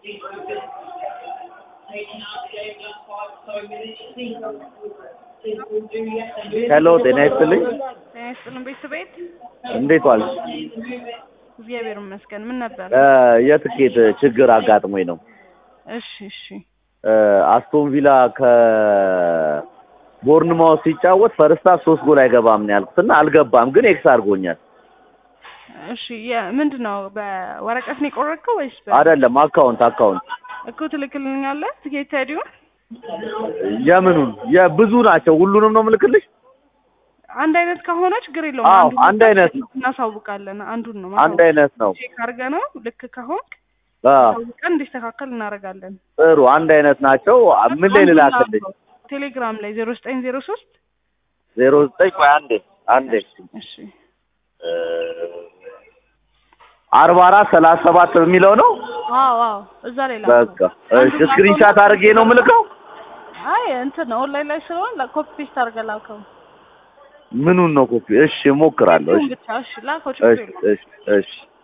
ሄሎ ጤና ይስጥልኝ። ጤና ይስጥልን ቤተሰቤት እንዴት ዋልሽ? እግዚአብሔር ይመስገን። ምን ነበር? እ የትኬት ችግር አጋጥሞኝ ነው። እሺ እሺ እ አስቶን ቪላ ከቦርንማውስ ሲጫወት ፈርስት ሃፍ ሶስት ጎል አይገባም ነው ያልኩት እና አልገባም፣ ግን ኤክስ አድርጎኛል። እሺ ምንድን ነው በወረቀት ነው የቆረጥከው ወይስ በ አይደለም አካውንት አካውንት እኮ ትልክልኛለህ ትኬት አይዲውን? የምኑን የብዙ ናቸው። ሁሉንም ነው ምልክልሽ? አንድ አይነት ከሆነ ችግር የለውም። አዎ አንዱን አንድ አይነት ነው። እናሳውቃለን። አንዱን ነው አንድ አይነት ነው። ቼክ አድርገህ ነው ልክ ከሆንክ አ አሳውቀን እንዲስተካከል እናደርጋለን። ጥሩ አንድ አይነት ናቸው። ምን ላይ ልላክልሽ? ቴሌግራም ላይ ዜሮ ዘጠኝ ዜሮ ሶስት ዜሮ ዘጠኝ ቆይ አንዴ አንዴ እሺ አርባ አራት ሰላሳ ሰባት የሚለው ነው። አዎ አዎ እዛ ላይ ላክ። በቃ እሺ፣ ስክሪንሻት አድርጌ ነው ምልከው። አይ እንትን ነው ኦንላይን ላይ ስለሆነ ኮፒ ፔስት አድርገህ ላከው። ምኑን ነው ኮፒ? እሺ እሞክራለሁ። እሺ ብቻ እሺ ላከው ችግር እሺ የለውም። እሺ እሺ